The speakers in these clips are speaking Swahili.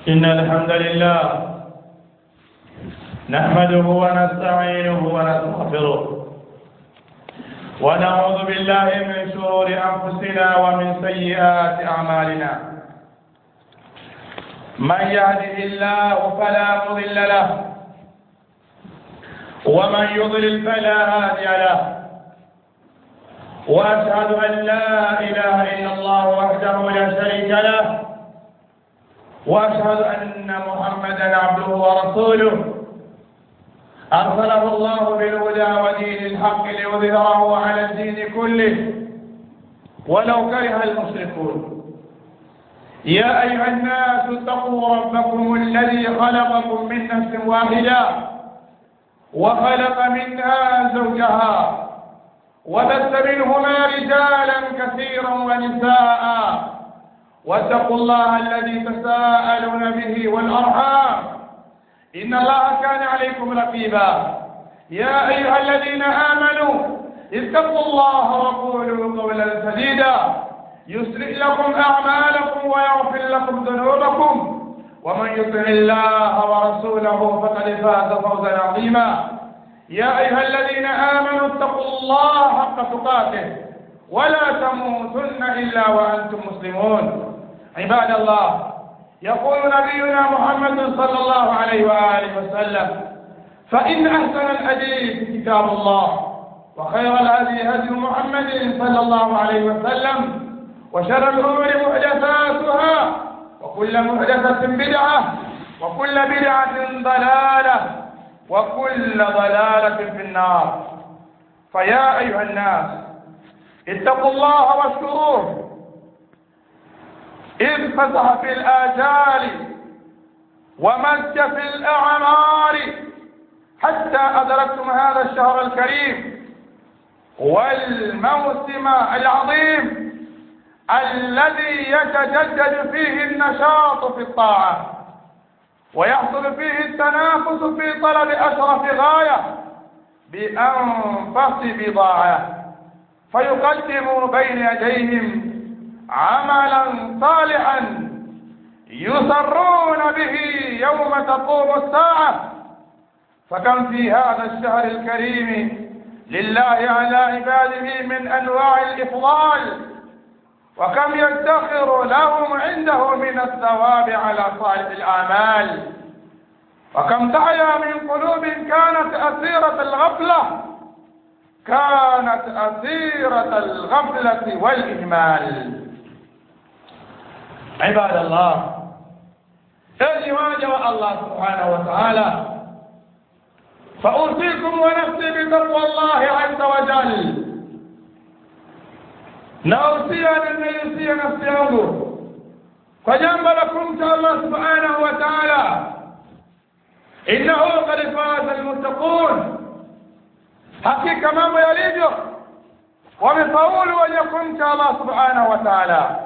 إن الحمد لله نحمده ونستعينه ونستغفره ونعوذ بالله من شرور أنفسنا ومن سيئات أعمالنا من يهده الله فلا مضل له ومن يضلل فلا هادي له وأشهد أن لا إله إلا الله وحده لا شريك له واشهد ان محمدا عبده ورسوله ارسله الله بالهدى ودين الحق ليظهره على الدين كله ولو كره المشركون يا ايها الناس اتقوا ربكم الذي خلقكم من نفس واحده وخلق منها زوجها وبث منهما رجالا كثيرا ونساء واتقوا الله الذي تساءلون به والأرحام إن الله كان عليكم رقيبا يا أيها الذين آمنوا اتقوا الله وقولوا قولا سديدا يسرع لكم أعمالكم ويغفر لكم ذنوبكم ومن يطع الله ورسوله فقد فاز فوزا عظيما يا أيها الذين آمنوا اتقوا الله حق تقاته ولا تموتن إلا وأنتم مسلمون عباد الله يقول نبينا محمد صلى الله عليه وآله وسلم فإن أحسن الحديث كتاب الله وخير الهدي هدي محمد صلى الله عليه وسلم وشر الأمور محدثاتها وكل محدثة بدعة وكل بدعة ضلالة وكل ضلالة في النار فيا أيها الناس اتقوا الله واشكروه إذ فتح في الآجال ومد في الأعمار حتى أدركتم هذا الشهر الكريم والموسم العظيم الذي يتجدد فيه النشاط في الطاعة ويحصل فيه التنافس في طلب أشرف غاية بأنفس بضاعة فيقدم بين يديهم عملا صالحا يسرون به يوم تقوم الساعة فكم في هذا الشهر الكريم لله على عباده من أنواع الإفضال وكم يدخر لهم عنده من الثواب على صالح الأعمال وكم تعيا من قلوب كانت أسيرة الغفلة كانت أسيرة الغفلة والإهمال عباد الله إذ واجب الله سبحانه وتعالى فأوصيكم ونفسي بتقوى الله عز وجل nausia na ninaiusia nafsi yangu kwa jambo la kumcha Allah subhanahu wa ta'ala innahu qad faza almuttaqun hakika mambo yalivyo wamefaulu wenye kumcha Allah subhanahu wa ta'ala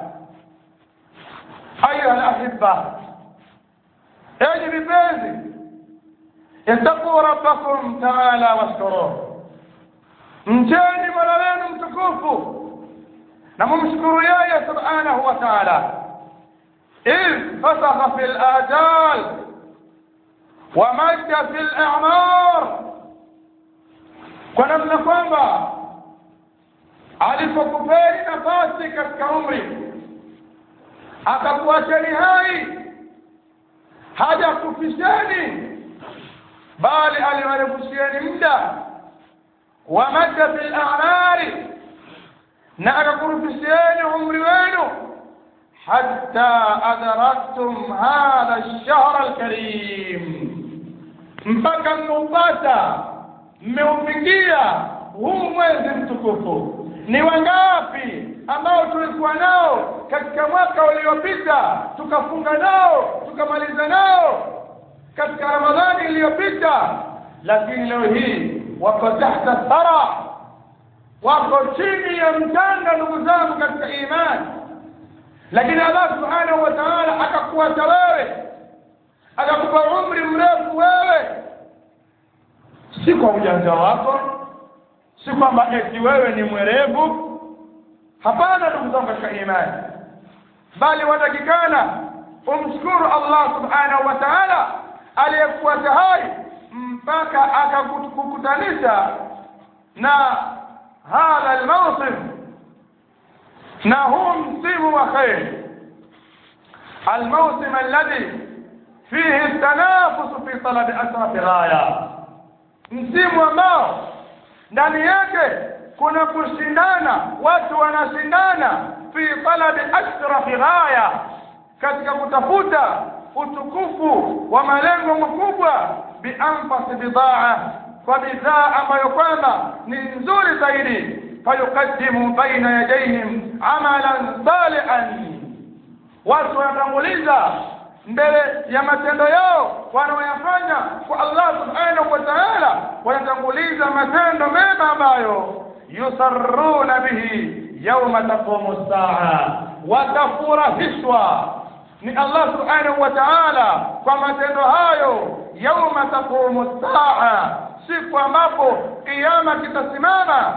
ayuha alahibba enyi vipenzi ittaquu rabbakum ta'ala washkuruhu mcheni mola wenu mtukufu na mumshukuru yeye subhanahu wa ta'ala إذ فسخ في الآجال ومد في الأعمار kwa namna kwamba alipokupeni nafasi katika umri akakuacheni hai hajakufisheni bali aliwarefushieni muda wa madda fil a'mari na akakurufishieni umri wenu hatta adraktum hadha ash-shahr al-karim mpaka mmeupata mmeufikia huu mwezi mtukufu ni wangapi ambao tulikuwa nao katika mwaka uliopita tukafunga nao tukamaliza nao katika ramadhani iliyopita lakini leo hii wako tahta thara wako chini ya mtanga ndugu zangu katika imani lakini Allah subhanahu wa ta'ala akakuacha wewe akakupa umri mrefu wewe si kwa ujanja wako si kwamba eti wewe ni mwerevu hapana ndugu zangu katika imani bali watakikana umshukuru Allah subhanahu wa ta'ala aliyekuacha hai mpaka akakukutanisha na hadha almawsim na huu msimu wa khair الموسم الذي فيه التنافس في طلب أشرف غاية msimu ambao ndani yake kuna kushindana watu wanashindana fi talabi ashrafi ghaya katika kutafuta utukufu wa malengo makubwa bianfasi bidaa kwa bidhaa ambayo kwamba ni nzuri zaidi fayuqaddimu baina yadayhim amalan salihan watu wanatanguliza mbele ya matendo yao wanaoyafanya kwa Allah subhanahu wa ta'ala wanatanguliza matendo mema ambayo yusarruna bihi yawma taqumu saa watafurahishwa ni Allah subhanahu wa ta'ala kwa matendo hayo yawma taqumu saa siku ambapo kiyama kitasimama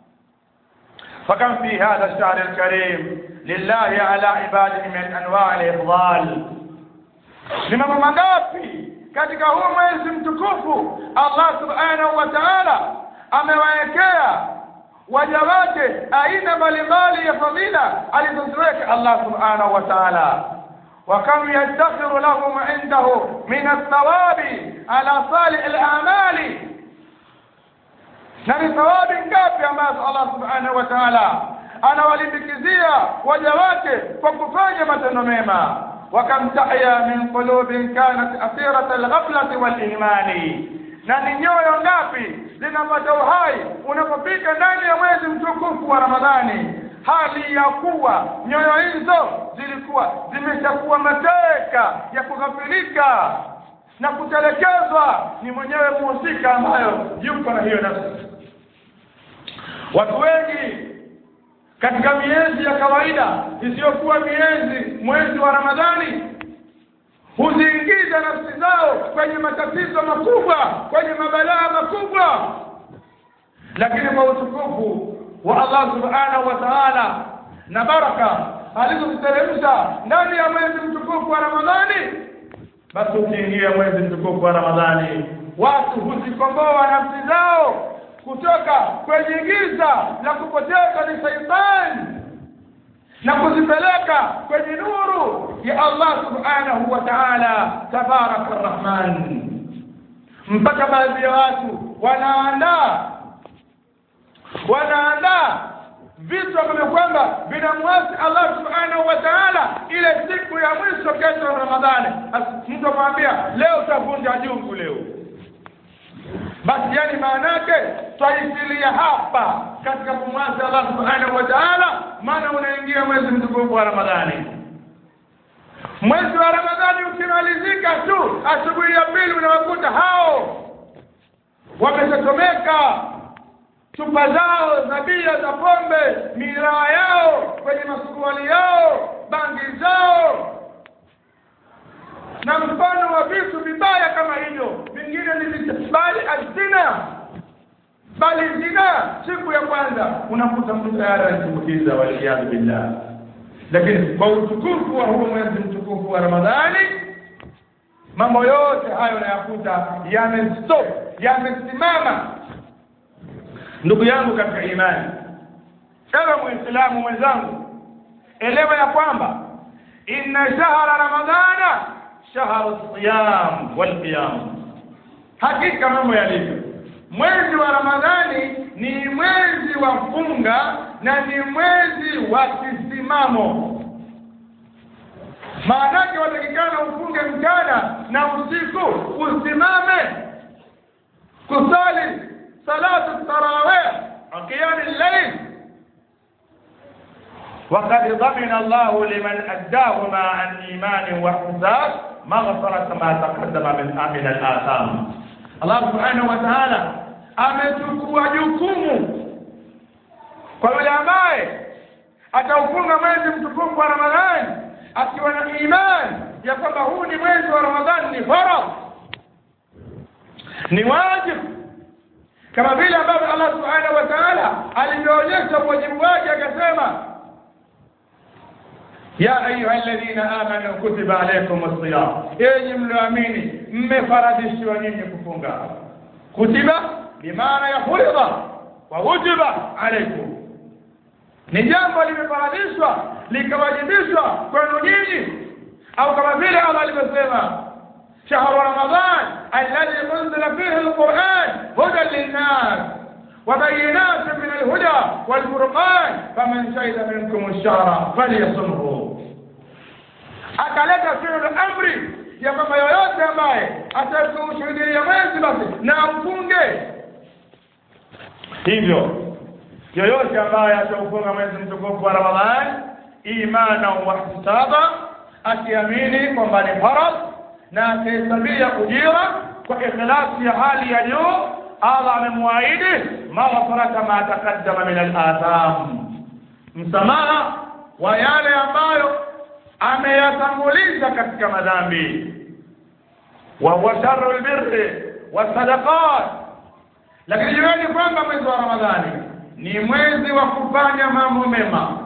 فكم في هذا الشهر الكريم لله على عباده من انواع الافضال ni mambo mangapi katika huu mwezi mtukufu Allah subhanahu wa ta'ala amewaekea waja wake aina mbalimbali ya fadhila alizoziweka Allah subhanahu wa ta'ala وكم يدخر لهم عنده من الثواب على صالح الأعمال na ni thawabi ngapi ambazo Allah subhanahu wa ta'ala anawalimbikizia waja wake kwa kufanya matendo mema wakam tahya min qulubin kanat asirat alghaflati walimani na ni nyoyo ngapi zinapata uhai unapopita ndani ya mwezi mtukufu wa Ramadhani hali ya kuwa nyoyo hizo zilikuwa zimeshakuwa mateka ya kughafilika na kutelekezwa ni mwenyewe muhusika ambayo yuko na hiyo nafsi watu wengi katika miezi ya kawaida isiyokuwa miezi mwezi wa Ramadhani huziingiza nafsi zao kwenye matatizo makubwa kwenye mabalaa makubwa lakini kwa utukufu wa Allah subhanahu wa ta'ala na baraka alizoziteremsha ndani ya mwezi mtukufu wa Ramadhani basi ukiingia mwezi mtukufu wa Ramadhani watu huzikomboa nafsi zao kutoka kwenye giza la kupoteza ni shaitani na kuzipeleka kwenye nuru ya Allah subhanahu wa ta'ala tabaraka arrahman mpaka baadhi ya watu wanaandaa wanaandaa vitu ambavyo kwamba vinamwasi Allah subhanahu wa ta'ala ile siku ya mwisho kesho ya Ramadhani mtu amwambia leo utavunja jungu leo basi yani maana yake twaisilia hapa katika kumwasi Allah subhanahu wa ta'ala maana unaingia mwezi mtukufu wa Ramadhani mwezi wa Ramadhani ukimalizika tu asubuhi ya pili unawakuta hao wameshatomeka chupa zao za bia za pombe miraa yao kwenye masuruali yao bangi zao na mfano wa vitu vibaya kama hivyo vingine ni bali azina bali zina siku ya kwanza unakuta mtu tayari anatumbukiza waliyadhu billah lakini kwa utukufu wa huu mwezi mtukufu wa Ramadhani mambo yote hayo unayakuta yamestop yamesimama ndugu yangu katika imani ewe muislamu mwenzangu elewa ya kwamba inna shahra ramadhana shahru siyam wal qiyam hakika mambo yalivyo mwezi wa ramadhani ni mwezi wa funga na ni mwezi wa kisimamo maanake watakikana ufunge mchana na usiku usimame kusali salatu tarawih qiyam al-layl وقد ضمن الله لمن أداهما عن إيمان واحتساب مغفرة ما تقدم من من الآثام الله سبحانه وتعالى amechukua jukumu kwa yule ambaye ataufunga mwezi mtukufu wa Ramadhani akiwa na imani ya kwamba huu ni mwezi wa Ramadhani ni faradhi ni wajibu kama vile ambavyo Allah subhanahu wa ta'ala alivyoonyesha wajibu wake akasema ya ayuha alladhina amanu kutiba alaykum as-siyam enyi mlioamini mmefaradishiwa nyinyi kufunga kutiba bimaana ya furidha wa wujiba alaykum ni jambo limefaradishwa likawajibishwa kwenu nyinyi au kama vile Allah alivyosema شهر رمضان الذي أنزل فيه القرآن هدى للناس وبينات من الهدى والفرقان فمن شهد منكم الشهر فليصمه akaleta fi'l amri ya kwamba yoyote ambaye atakushuhudia mwezi basi na amfunge hivyo yoyote ambaye ataufunga mwezi mtukufu wa Ramadhani imana wa ihtisaba akiamini kwamba ni faradhi na akihesabia ujira kwa ikhlasi ya hali ya juu Allah amemwaahidi maghfirata ma taqaddama min al-atham msamaha wa yale ambayo ameyatanguliza katika madhambi wa huwa sharru albirri wasadaqat lakini jueni kwamba mwezi wa ramadhani ni mwezi wa kufanya mambo mema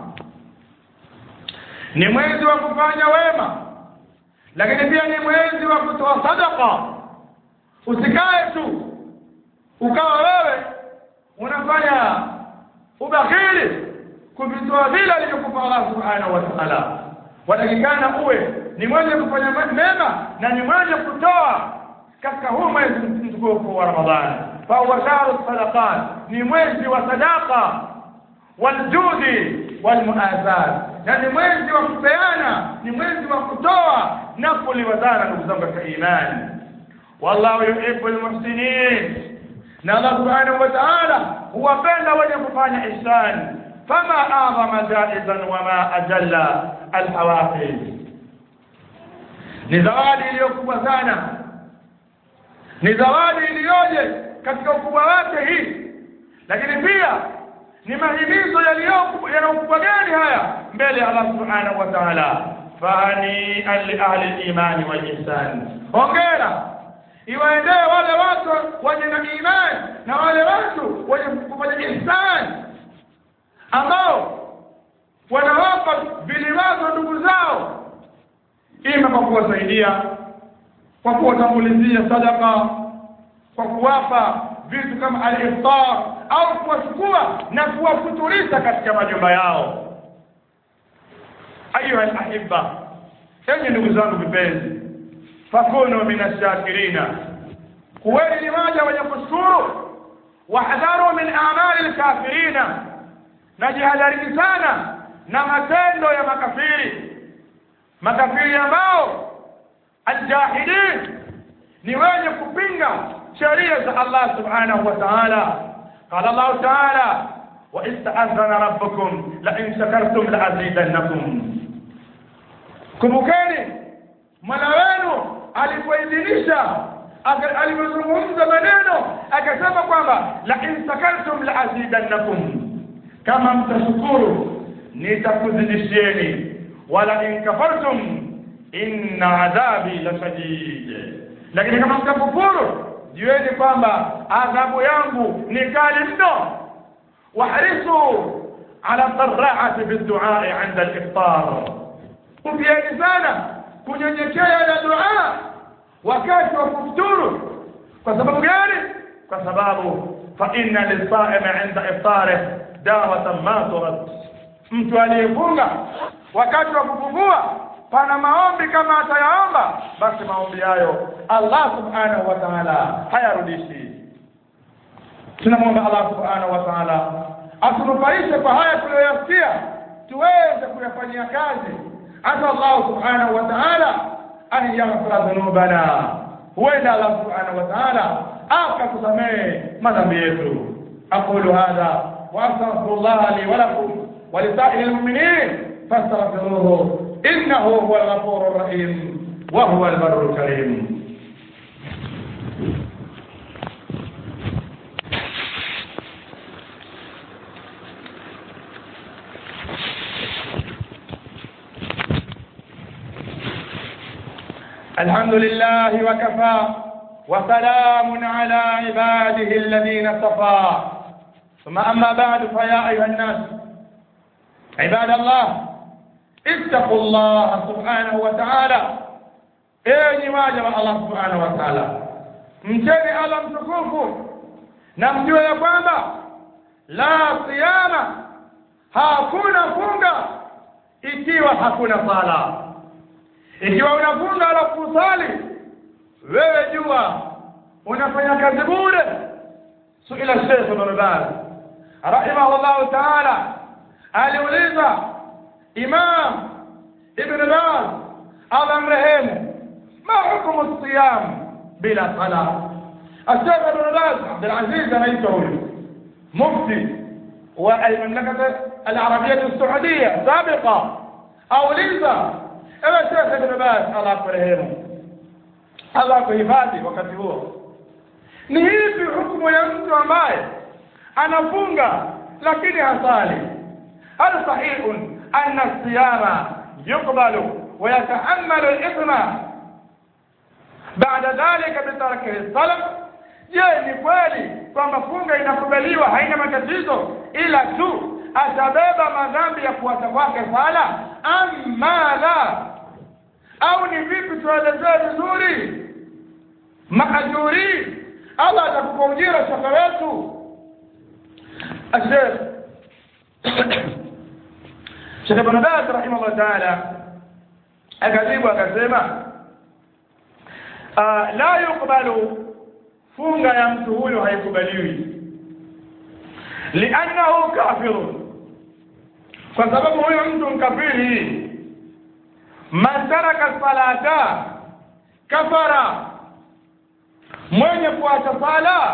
ni mwezi wa kufanya wema lakini pia ni mwezi wa kutoa sadaka usikae tu ukawa wewe unafanya ubakhili kuvitoa vile alivyokupa Allah subhanahu wa ta'ala watakikana uwe ni mwenye kufanya mema na ni mwenye kutoa katika huu mwezi mtukufu wa Ramadhani fa huwa shahru sadaqat ni mwezi wa sadaqa waljudi walmuazat na ni mwezi wa kupeana ni mwezi wa kutoa na kuliwazana ndugu zangu katika imani wallahu yuhibbu almuhsinin na Allah subhanahu wa ta'ala huwapenda wenye kufanya ihsan fama a'zama jaizan wama ajalla alhawafiz ni zawadi iliyokubwa sana ni zawadi iliyoje katika ukubwa wake hii lakini pia ni mahimizo yana ukubwa gani haya mbele ya Allah subhanahu wa ta'ala fani li ahli al-iman wal ihsan hongera iwaendee wale watu wenye na imani na wale watu wenye kufanya ihsan ambao wanawapa viliwazo ndugu zao ima kwa kuwasaidia kwa kuwatangulizia sadaka kwa kuwapa vitu kama al-iftar au kuwachukua na kuwafuturisha katika majumba yao ayuha alahibba enyi ndugu zangu vipenzi fakunu min ashakirina kuweni ni waja wenye kushukuru wahdharu min amali lkafirina na jihadharini sana na matendo ya makafiri makafiri ambao aljahidin ni wenye kupinga sheria za Allah subhanahu wa ta'ala قال الله تعالى وإذ تأذن ربكم لئن شكرتم لأزيدنكم kumbukeni mola wenu alipoidhinisha alivyozungumza maneno akasema kwamba la in sakartum la azidannakum kama mtashukuru nitakuzidishieni wala in kafartum inna adhabi la shadid lakini kama mtakufuru jueni kwamba adhabu yangu ni kali mno wahrisu ala dharraati biduai inda aliftar kupieni sana kunyenyekea na dua wakati wa kufuturu kwa sababu gani kwa sababu fa inna lisaimi inda iftarih dawatan ma turad mtu aliyefunga wakati wa kufungua pana maombi kama atayaomba basi maombi hayo Allah subhanahu wa ta'ala hayarudishi tunamwomba Allah subhanahu wa ta'ala atunufaishe kwa haya tuliyoyasikia tuweze kuyafanyia kazi asa Allah subhanahu wa ta'ala an yaghfira dhunubana huenda Allah subhanahu wa ta'ala akatusamehe madhambi yetu aqulu hadha wa astaghfirullah li wa lakum wa lisa'iril mu'minin fastaghfiruhu إنه هو الغفور الرحيم وهو البر الكريم الحمد لله وكفى وسلام على عباده الذين اصطفى ثم أما بعد فيا أيها الناس عباد الله ittaqu llaha subhanahu wa taala enyi waja wa allah subhanahu wa taala mcheni allah mtukufu na mjue ya kwamba la siyama hakuna funga ikiwa hakuna sala ikiwa unafunga alafu usali wewe jua unafanya kazi bure suila Sheikh Ibn Baz rahimahullah ta'ala aliuliza Imam Ibn Baz Allah mrehemu ma hukumu siyam bila sala الشيخ ابن باز عبد العزيز anaitwa huyu mufti wa المملكة العربية السعودية سابقا auliza ewe Sheikh Ibn Baz Allah kurehemu Allah kuhifadhi wakati huo ni hivi hukumu ya mtu ambaye anafunga lakini hasali hal sahihun anna siyama yuqbalu wa yatahammalu al-ithma baada dhalika bitarkihi as-salam je ni kweli kwamba funga inakubaliwa haina matatizo ila tu atabeba madhambi ya kuacha kwake sala amma la au ni vipi tuelezee vizuri maajuri Allah atakupa ujira shaka wetu الشيخ Sheikh Ibn Baz rahimahullah ta'ala akajibu akasema la yuqbalu funga ya mtu huyo haikubaliwi liannahu kafirun kwa sababu huyo mtu mkafiri man taraka salata kafara mwenye kuacha sala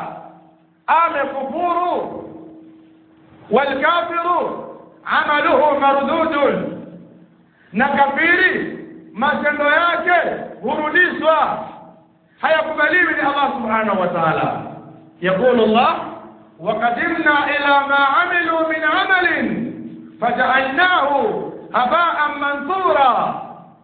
amekufuru walkafiru amaluhu mardudun na kafiri matendo yake hurudishwa hayakubaliwi ni Allah subhanahu wa ta'ala يقول الله وقدمنا إلى ما عملوا من عمل فجعلناه هباء منثورا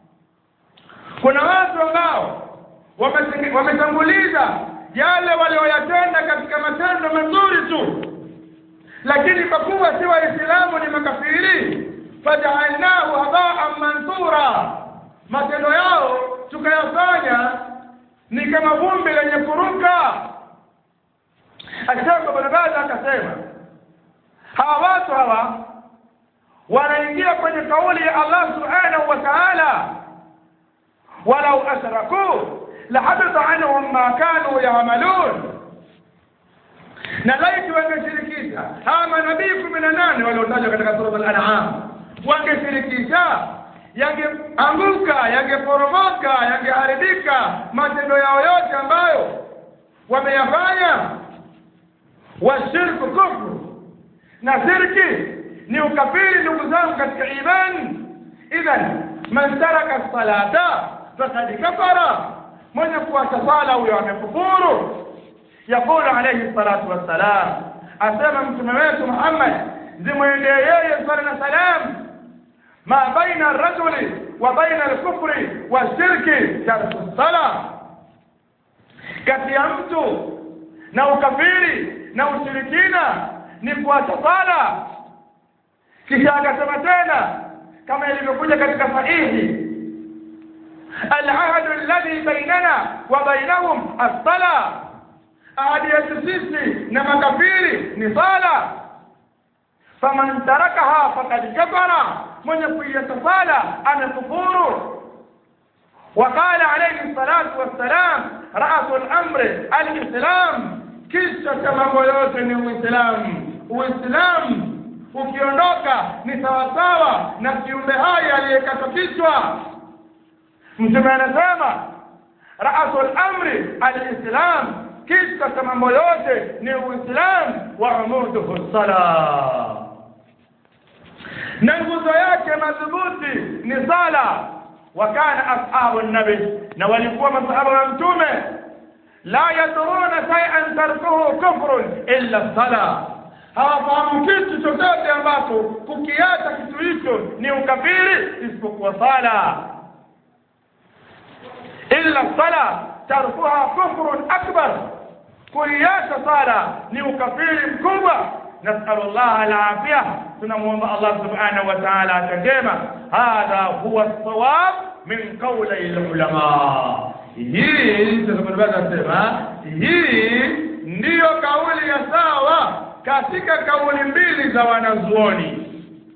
kuna watu ambao wametanguliza yale walioyatenda katika matendo mazuri tu lakini kwa kuwa si waislamu ni makafiri fajaalnahu habaan manthura matendo yao tukayafanya ni kama vumbi lenye kuruka ashaka barabara akasema hawa watu hawa wanaingia kwenye kauli ya Allah subhanahu wa ta'ala walau ashraku lahabita anhum ma kanu ya'malun na laiti wangeshirikisha hawa manabii kumi na nane waliotajwa katika sura al-an'am wangeshirikisha yangeanguka yangeporomoka yangeharibika matendo yao yote ambayo wameyafanya washirku kufru na shirki ni ukafiri ndugu zangu katika imani idhan man taraka salata fakad kafara mwenye kuacha sala huyo amekufuru يقول عليه الصلاة والسلام أسمى متممات محمد زمين يي صلى سلام ما بين الرجل وبين الكفر والشرك ترك الصلاة kati ya mtu na ukafiri na ushirikina ni kuacha sala kisha akasema tena kama ilivyokuja katika sahihi alahdu alladhi bainana wa bainahum as-salah ahadi yetu sisi na makafiri ni sala faman tarakaha faqad kafara mwenye kuiacha sala amekufuru وقال عليه الصلاة والسلام رأس الأمر الإسلام kisha cha mambo yote ni Uislamu. Uislamu ukiondoka ni sawasawa na kiumbe hai aliyekatwa kichwa. Mtume anasema raasul amri alislam, kisha cha mambo yote ni Uislamu wa umuduhu sala, na nguzo yake madhubuti ni sala. Wakana ashabu nabi, na walikuwa masahaba wa Mtume la yadruna shay'an tarkuhu kufrun illa sala, hawafahamu kitu chochote ambacho kukiacha kitu hicho ni ukafiri isipokuwa sala. Illa sala tarkuha kufrun akbar, kuiacha sala ni ukafiri mkubwa. nasalullah alafia tunamwomba Allah subhanahu wa ta'ala atangema hadha huwa sawab min qawli ulama hii tunasema hii ndiyo kauli ya sawa katika kauli mbili za wanazuoni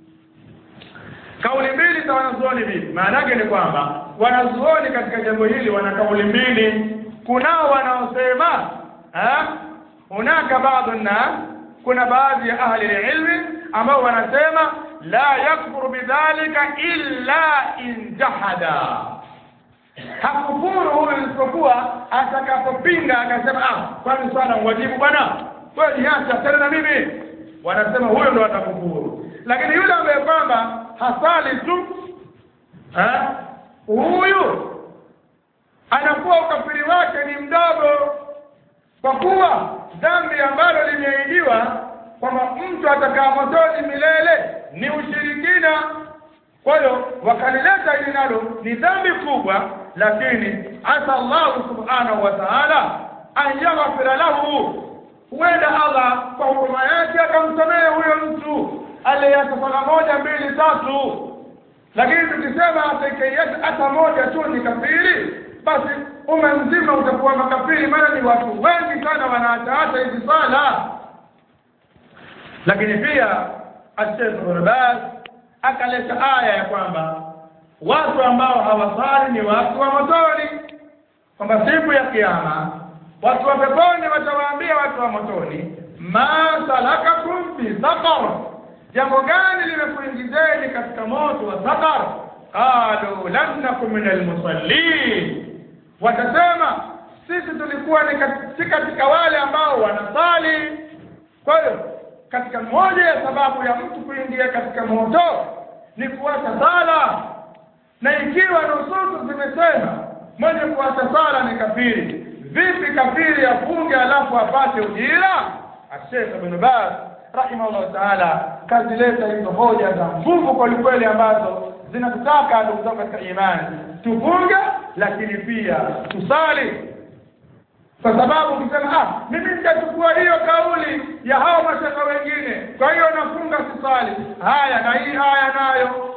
kauli mbili za wanazuoni vipi maana yake ni kwamba wanazuoni katika jambo hili wana kauli mbili kunao wanaosema hunaka baadhi na kuna baadhi ya ahli ilmi ambao wanasema la yakfuru bidhalika illa in jahada hakufuru huyu isipokuwa atakapopinga akasema ah kwani swala wajibu bwana wewe niacha tena na mimi wanasema huyo ndo atakufuru lakini yule ambaye kwamba hasali tu ha? huyu anakuwa ukafiri wake ni mdogo kwa kuwa dhambi ambalo limeahidiwa kwamba mtu atakaa motoni milele ni ushirikina kwa hiyo wakalileta hili nalo ni dhambi kubwa lakini asa Allahu subhanahu wa ta'ala an yaghfira lahu huenda Allah kwa huruma yake akamsamehe huyo mtu aliyeacha sala moja mbili tatu lakini tukisema atakayeacha hata moja tu ni kafiri basi umma mzima utakuwa makafiri maana ni watu wengi sana wanaacha hata hizi sala lakini pia Sheikh Ibn Baz akaleta aya ya kwamba watu ambao hawasali ni watu wa motoni kwamba siku ya kiyama watu wa peponi watawaambia watu wa motoni ma salakakum fi saqar jambo gani limekuingizeni katika moto wa saqar qalu lam nakum min almusallin watasema sisi tulikuwa ni si katika wale ambao wanasali kwa hiyo katika moja ya sababu ya mtu kuingia katika moto ni kuacha sala na ikiwa nususu zimesema mwenye kuacha sala ni kafiri vipi kafiri afunge alafu apate ujira Sheikh Ibn Baz rahimahullah taala kazileta hizo hoja za nguvu kwelikweli ambazo zinatutaka ndugu zangu katika imani tufunge lakini pia tusali kwa sababu ukisema ah mimi nitachukua hiyo kauli ya hao mashaka wengine kwa hiyo nafunga sisali haya na hii haya nayo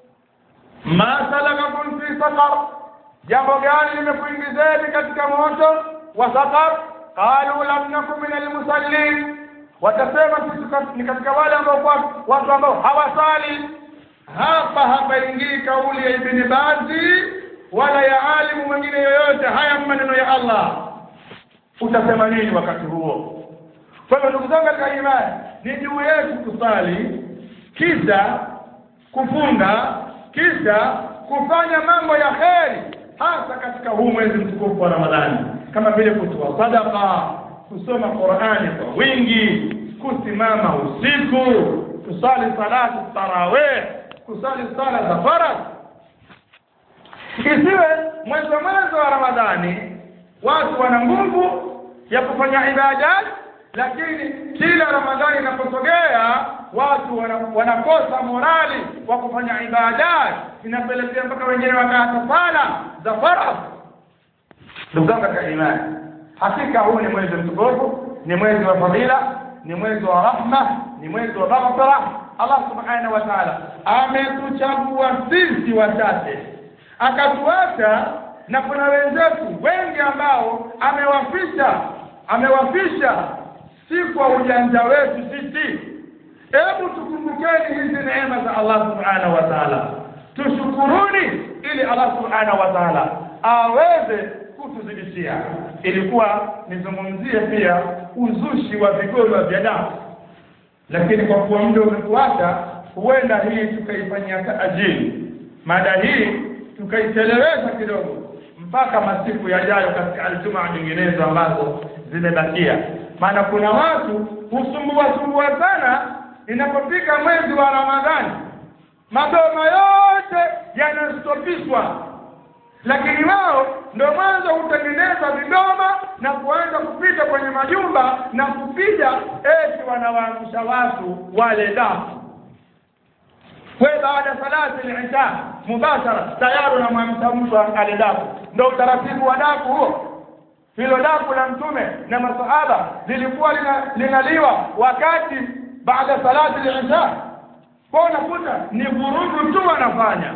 ma salakakum fi saqar jambo gani limekuingizeni katika moto wa saqar qalu lam nakum min almusallin watasema sisi ni katika wale ambao watu ambao hawasali hapa hapaingii kauli ya ibni bazi wala ya alimu mwingine yoyote haya maneno ya Allah utasema nini wakati huo kwa hivyo ndugu zangu katika imani ni juu yetu kusali kisha kufunga kisha kufanya mambo ya kheri hasa katika huu mwezi mtukufu wa Ramadhani kama vile kutoa sadaka kusoma Qur'ani kwa wingi kusimama usiku kusali salatu tarawih kusali sala za faradhi isiwe mwezi wa mwanzo wa Ramadhani watu wana nguvu ya kufanya ibadat lakini kila Ramadhani inaposogea watu wana, wanakosa morali wa kufanya ibadat inapelekea mpaka wengine wakaacha sala za faradhi ndugu zangu katika imani hakika huu ni mwezi mtukufu ni mwezi wa fadhila ni mwezi wa rahma ni mwezi wa maghfira Allah subhanahu wa ta'ala ametuchagua sisi wachache akatuacha na kuna wenzetu wengi ambao amewafisha amewafisha si kwa ujanja wetu sisi hebu tukumbukeni hizi neema za Allah subhanahu wa ta'ala tushukuruni ili Allah subhanahu wa ta'ala aweze kutuzidishia ilikuwa nizungumzie pia uzushi wa vigoro vya damu lakini kwa kuwa muda umetuacha huenda hii tukaifanyia taajili mada hii tukaichelewesha kidogo mpaka masiku yajayo katika aljumaa nyinginezo ambazo zimebakia maana kuna watu husumbua sumbua sana inapofika mwezi wa ramadhani madoma yote yanastopishwa lakini wao ndio mwanzo hutengeneza vidoma na kuanza kupita kwenye majumba na kupiga eti wanawaangusha watu wale dafu we baada salati al-isha mubashara tayari unamwamsha mtu ale dafu ndio utaratibu wa dafu huo hilo dafu la mtume na masahaba lilikuwa linaliwa wakati baada salati al-isha kwa unakuta ni vurugu tu wanafanya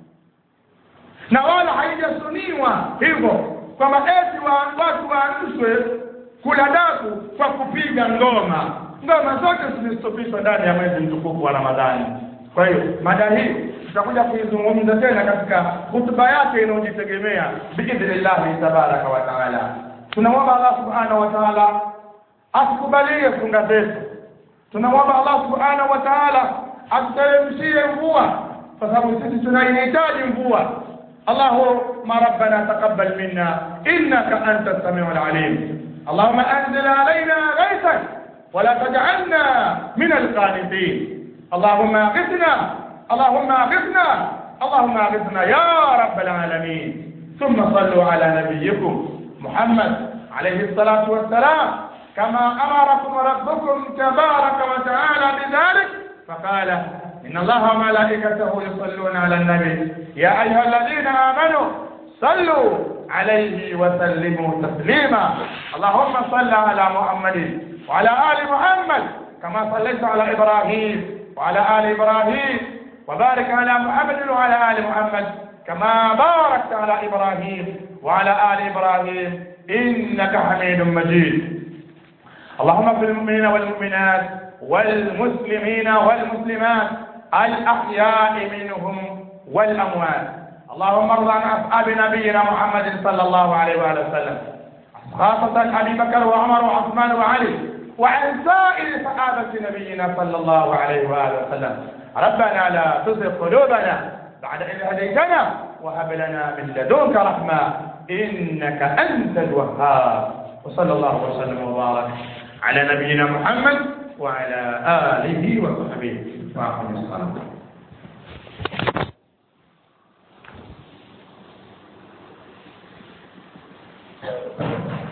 na wala haijasuniwa hivyo kwamba eti wa, watu waamshwe kula daku kwa kupiga ngoma ngoma zote zimestopishwa ndani ya mwezi mtukufu wa ramadhani kwa hiyo mada hii tutakuja kuizungumza tena katika hutuba yake inayojitegemea biidhnillahi tabaraka wa taala tunamwomba allah subhanahu wa taala atukubalie funga zetu tunamwomba allah subhanahu wa taala atuteremshie mvua kwa sababu sisi tunaihitaji mvua اللهم ربنا تقبل منا انك انت السميع العليم اللهم انزل علينا غيثا ولا تجعلنا من القانتين اللهم اغثنا اللهم اغثنا اللهم اغثنا يا رب العالمين ثم صلوا على نبيكم محمد عليه الصلاه والسلام كما امركم ربكم تبارك وتعالى بذلك فقال إن الله وملائكته يصلون على النبي يا أيها الذين آمنوا صلوا عليه وسلموا تسليما اللهم صل على محمد وعلى آل محمد كما صليت على إبراهيم وعلى آل إبراهيم وبارك على محمد وعلى آل محمد كما باركت على إبراهيم وعلى آل إبراهيم إنك حميد مجيد اللهم اغفر للمؤمنين والمؤمنات والمسلمين والمسلمات الأحياء منهم والأموات اللهم ارض عن أصحاب نبينا محمد صلى الله عليه وآله وسلم خاصة أبي بكر وعمر وعثمان وعلي وعن سائر صحابة نبينا صلى الله عليه وآله وسلم ربنا لا تزغ قلوبنا بعد إذ هديتنا وهب لنا من لدنك رحمة إنك أنت الوهاب وصلى الله وسلم وبارك على نبينا محمد وعلى آله وصحبه وأقم الصلاة